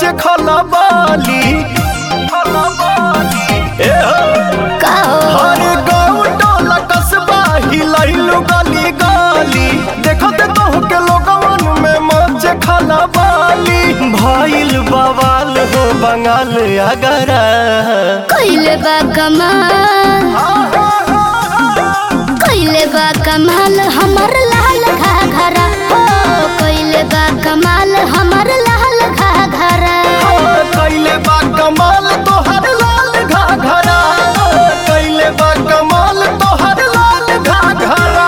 खला बाली ए हो का हो हर गाँव टोला कस्बा हिलैलु गली गली देखत कहू के लोगवन में मच खला बाली भइल बवाल हो बंगाल अगरा कइले बा कमाल कइले बा कमाल हमर लाल घाघरा हो कइले बा कमाल हमर लाल घाघरा कैले बा कमाल तोहर लाल घाघरा कैले बा कमाल तोहर लाल घाघरा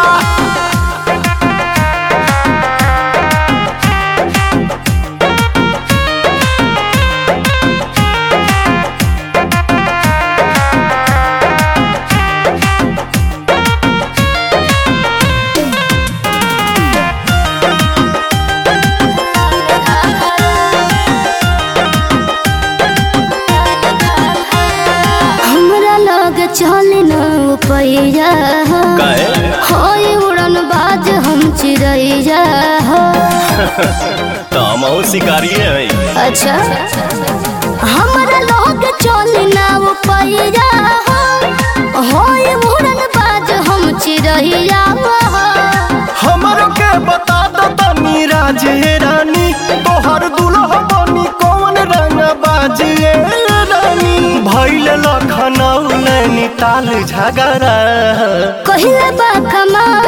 हमरा लग चल न पैया होय उड़न बाज हम चिड़ैया हो तामो शिकारी है अच्छा हमरा लग चल न पैया हो होय उड़न बाज हम चिड़ैया हो हमरो के बता दो तनी राजे रानी तोहर दुल्हा बनी कौन रंग बाजिए रानी भैल लखनऊ नैनीताल झगड़ा कहिले बा कमाल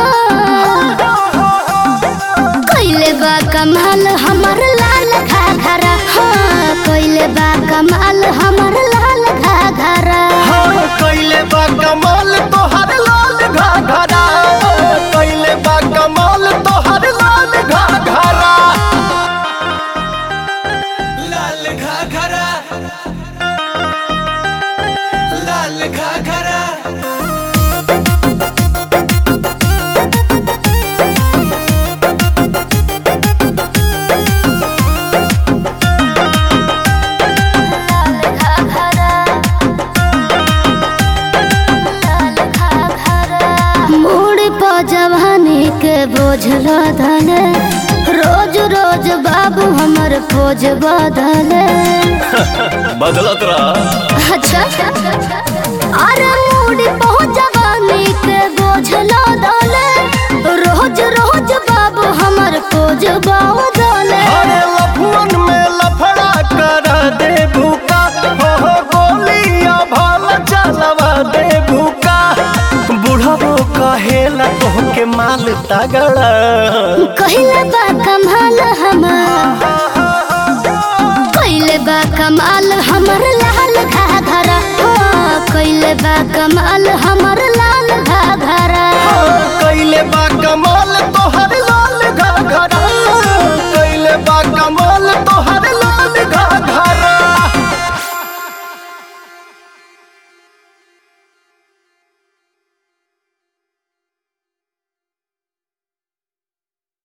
कहिले बा कमाल हमर लाल घाघरा हाँ कहिले बा कमाल हमर लाल घाघरा हाँ कैले बा कमाल तोहर लाल घाघरा कैले बा कमाल तोहर लाल घाघरा लाल घाघरा लाल घाघरा मूड पर जवानी के बोझ लदले रोज रोज बाबू हमर पोज बदले बदलत रहा अच्छा अरे मूड पर जवानी के बोझ लदले रोज रोज बाबू हमर पोज बदले अरे लफुअन में लफड़ा कर दे भूका हो हो गोलियां भाल चलवा दे भूका बुढ़बो कहेला तोहके माल तगड़ा कहिले बा कमाल हमार कहिले बा कमाल हमर लाल घाघरा हो कहिले बा कमाल हमर लाल घाघरा कैले बा कमाल तो